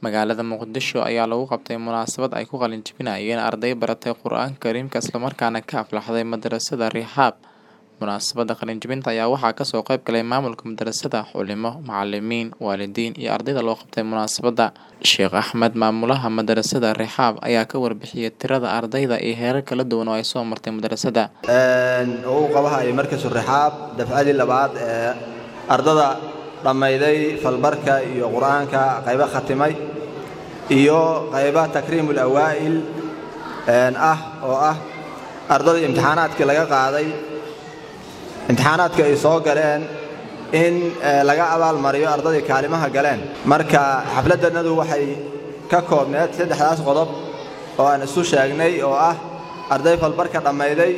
Magaalada Muqdisho ayaa lagu qabtay munaasabad ay ku qalin jebinayeen arday baratay Qur'aanka Kariimka isla markaana ka aflaxday madrasada Rixaab. Munaasabadda qalin jebinta ayaa waxaa kasoo qayb galay maamulka madrasada, culimo, macalimiin, waalidiin iyo ardayda loo qabtay munaasabadda. Sheekh Axmed maamulaha madrasada Rixaab ayaa ka warbixiyay tirada ardayda iyo heerar kala duwan oo ay soo martay madrasada. uu qabahay markasu Rixaab dafcadii labaad ee ardada dhammayday falbarka iyo qur'aanka qaybo khatimay iyo qayba takriimul awaa'il ah oo ah ardadii imtixaanaadkii laga qaaday imtixaanaadka ay soo galeen in laga abaalmariyo ardadii kaalimaha galeen marka xafladannadu waxay ka koobneed saddexdaas qodob oo aan isu sheegnay oo ah arday falbarka dhammayday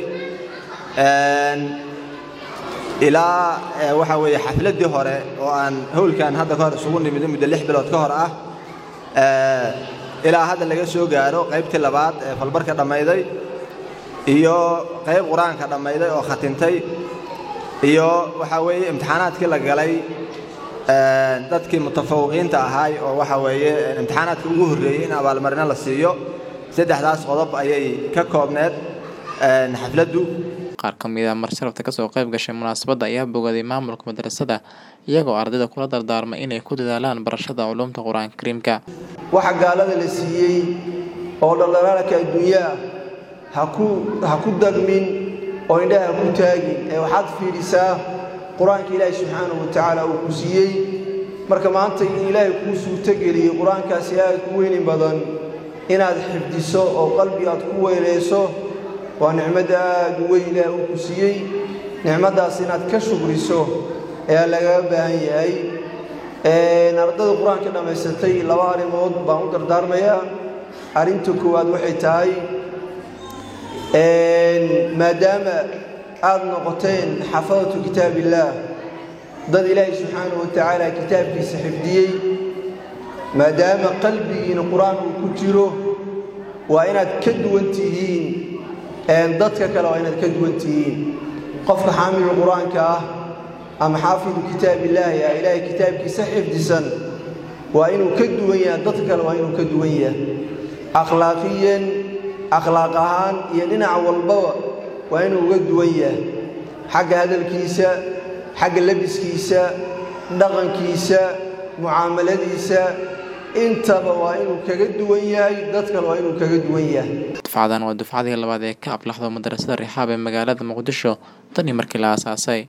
ilaa waxa weeye xafladdii hore oo aan howlkan hadda ka hor isugu nimid muddo lix bilood ka hor ah ilaa hadda laga soo gaaro qaybtii labaad ee falbarka dhammayday iyo qayb qur-aanka dhammayday oo khatintay iyo waxaa weeye imtixaanaadkii la galay dadkii mutafawiqiinta ahaay oo waxa weeye imtixaanaadkii ugu horreeyey in abaalmarino la siiyo saddexdaas qodob ayay ka koobneed xafladdu qaar ka mid ah marsharafta kasoo qayb gashay munaasabadda ayaa bogaday maamulka madrasada iyagoo ardayda kula dardaarmay inay ku dadaalaan barashada culuumta qur-aanka kariimka waxa gaalada la siiyey oo dhaldhalaalka adduunyaa haku ha ku dagmin oo indhaha ha ku taagin ee waxaad fiidhisaa qur-aanka ilaahay subxaanahu wa tacaala uu ku siiyey marka maanta in ilaahay kuu suurtogeliyey qur-aankaasi aad ku weyni badan inaad xifdiso oo qalbi aad ku weynayso waa nicmadda aad u weyn ilaah uu ku siiyey nicmaddaas inaad ka shukriso ayaa lagaga baahan yahay ardada qur-aanka dhammaysatay laba arrimood baan u dardaarmayaa arrinta koowaad waxay tahay maadaama aad noqoteen xafadatu kitaab illaah dad ilaahay subxaanahu wa tacaala kitaabkiisa xifdiyey maadaama qalbigiina qur-aan uu ku jiro waa inaad ka duwan tihiin dadka kale waa inaad ka duwan tihiin qofka xaamilu qur-aanka ah ama xaafidu kitaab illaahi ah ilaahay kitaabkiisa xifdisan waa inuu ka duwan yahay dadka kale waa inuu ka duwan yahay akhlaaqiyan akhlaaq ahaan iyo dhinac walbaba waa inuu uga duwan yahay xagga hadalkiisa xagga labiskiisa dhaqankiisa mucaamaladiisa intaba waa inuu kaga duwan yahay dad kale waa inuu kaga duwan yahay dufcadan waa dufcadii labaad ee ka aflaxdo madrasada rixaab ee magaalada muqdisho tan iyo markii la aasaasay